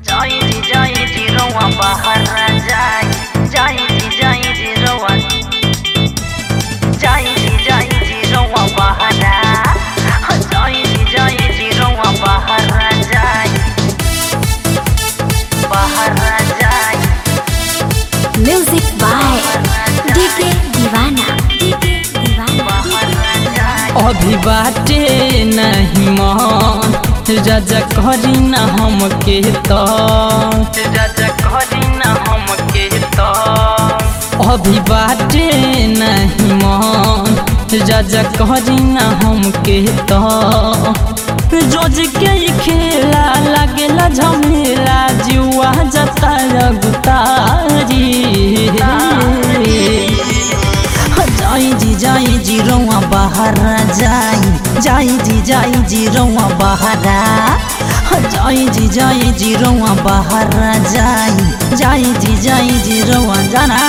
जाई जाई जीरोवा बाहर जाई जाई जाई जीरोवा जाई जाई जीरोवा बाहर जाई जाई जीरोवा बाहर जाई बाहर जाई music by DK Deewana DK Deewana बाहर जाई अभी बाटे नहीं मन राजा करी न हमके तो राजा करी न हमके तो अभी बाटे नहीं मन राजा करी न हमके तो रोज के ही खेला लगेला झमेला जुआ जता गुतारी जाई जी जाई जी रौआ बाहर जाई जाई जी जाई जी रौआ बाहर जाई जी जाई जी रौआ बाहर जाई जाई जी जाई जी रौआ जाना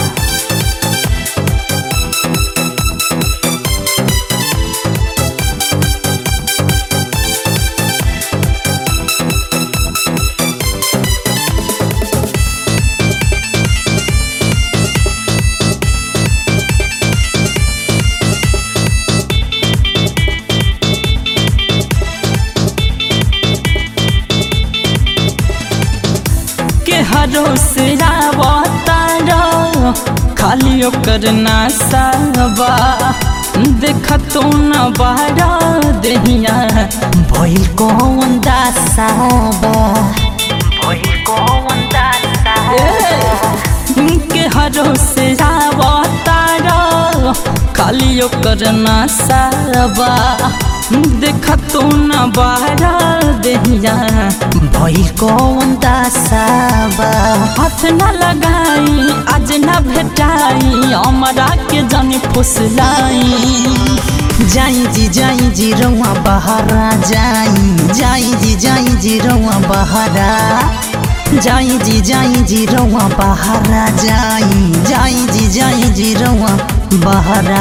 के हरो से आवतारा खाली ओकर नासाबा देख तो न बारा देहिया भइल कौन दासाबा भइल कौन दासा के हरो से आवतारा खाली ओकर नासाबा देख तो न बारा देहिया भइल कौन दासाबा हाथ न लगाई आज न भेटाई हमरा के जन फुसलाई जाई जी जाई जी रौआ बहारा जाई जाई जी जाई जी रौआ बहारा जाई जी जाई जी रौआ बहारा जाई जाई जी जाई जी रौआ बहारा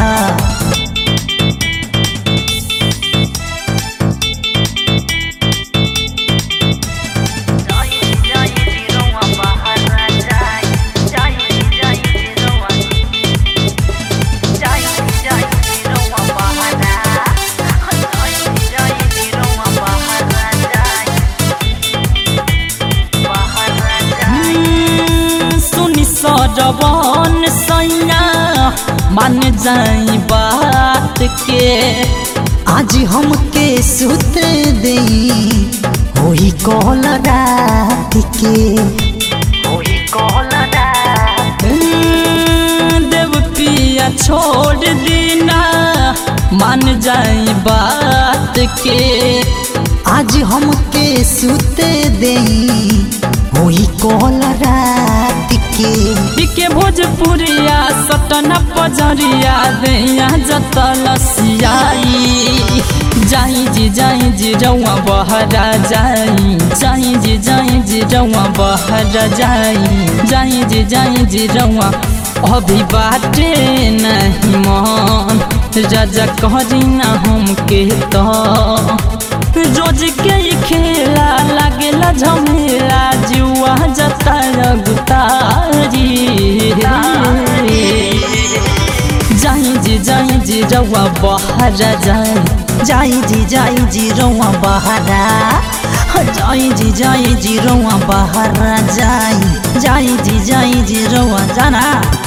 जाई जाई जीरोवा बाहर जाई जाई जाई जीरोवा जाई जाई जीरोवा बाहर जाई जाई जीरोवा बाहर जाई बाहर जाई सुनि सरवन सैया मान जाई बात के आज हमके सुत दे होई कॉल रात के ओही कोलरा देव पिया छोड़ दीना मान जाई बात के आज हमके सुते दे होई कॉल रात के बिके भोजपुरिया सटना पजरिया दैया जतल सियाई जाई जी जाई जी रौआ बहरा जाई जाई जी जाई जी रौआ बहरा जाई जाई जी जाई जी रौआ अभी बाटे नहीं मन राजा करी ना हमके तो रोज के ही खेला लगेला झमेला जुआ जता गुतारी जाई जी जाई जी रौआ बहरा जाई जाई जी जाई जी रौआ बहरा जाई जी जाई जी रौआ बहरा जाई जाई जी जाई जी रौआ जाना